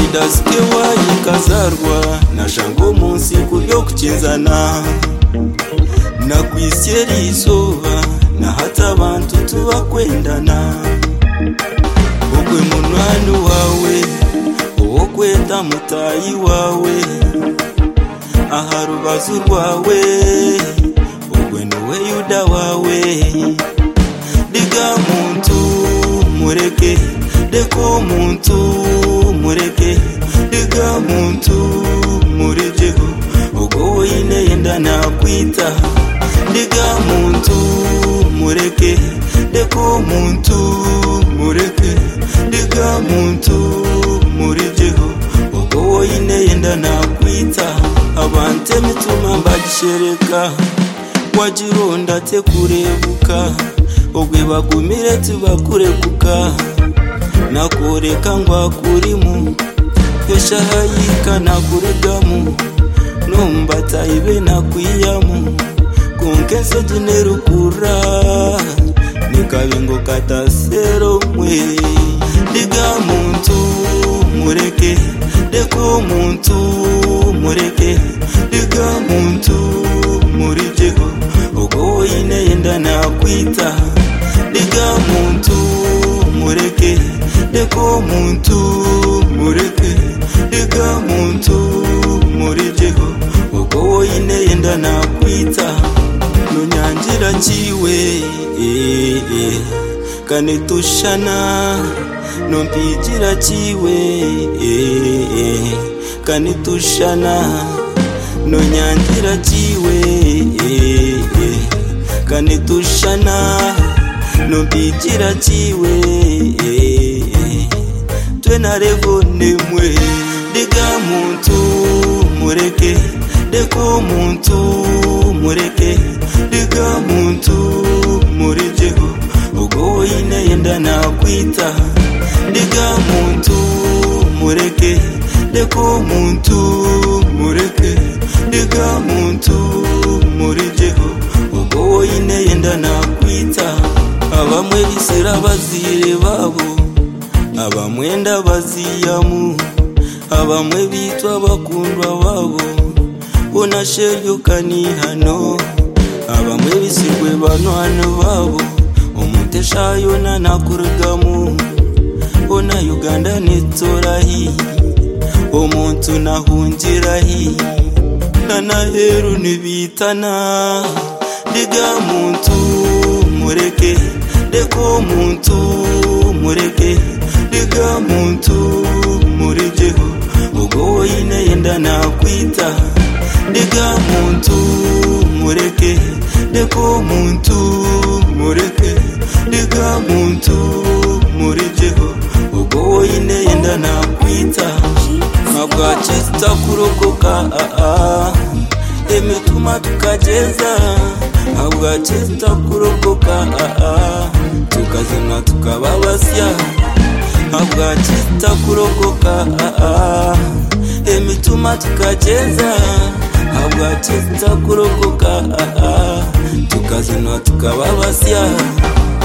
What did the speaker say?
idasekewaye ikazarwa na jango munsi kubyo gukinzana nakwisyera izuba nahatse abantu tuba kwendana ugwe munani wawe uwo kwenda mutayi wawe aha rubazu rwawe ugwe niwe yuda wawe diga muntu mureke deko muntu mureke diga muntu murejeho ubwo weine yenda nakwita diga muntu mureke deko muntu mureke diga muntu murejeho ubwo weine yenda nakwita abante mituma mbagishereka wajironda te kurebuka ubwe bagumire tubakurekuka nakureka ngwakurimu yoshahayika nakuregamu numba taibe nakwiyamu kunkenso tunerukura nikavingo katasero mwe diga muntu mureke deko muntu mureke diga muntu murijeho ubwo woyine yenda nakwita diga muntu mureke deko muntu mureke diga muntu murijeho ubwo woyine yenda nakwita nunyangira kiwe eh, eh, kane tushana nompigira kiwe eh, eh, kane tushana nonyangira kiwe eh, eh, kane tushana nompigira kiwe eh, eh, twe narevonemwe diga muntu mureke deko muntu mureke diga muntu murijeho ubwo woyine yenda nakwita diga muntu mureke deko muntu mureke diga muntu murijeho ubwo woyine yenda nakwita abamwe bisira bazire babo abamwenda baziyamu abamwe bitwa bakundwa babo unasheryukani hano abamwe bisigwe banwana babo umuteshayo nanakurugamu ona uganda nitorahi omuntu nahungirahi nanaheru nibitana diga muntu mureke deko muntu mureke diga muntu murijeho ubwo woyine yenda nakwita diga muntu mureke deko muntu mureke diga muntu murijeho ubwo woyine yenda nakwita ntabwo hakitsa kurokoka aa emituma tukageza ntabwo hakitsa kurokoka aa tukazima tukaba basya ntabwo hakitsa kurokoka aa emituma tukageza ntabwo hakitsa kurokoka aa tukazima tukaba basya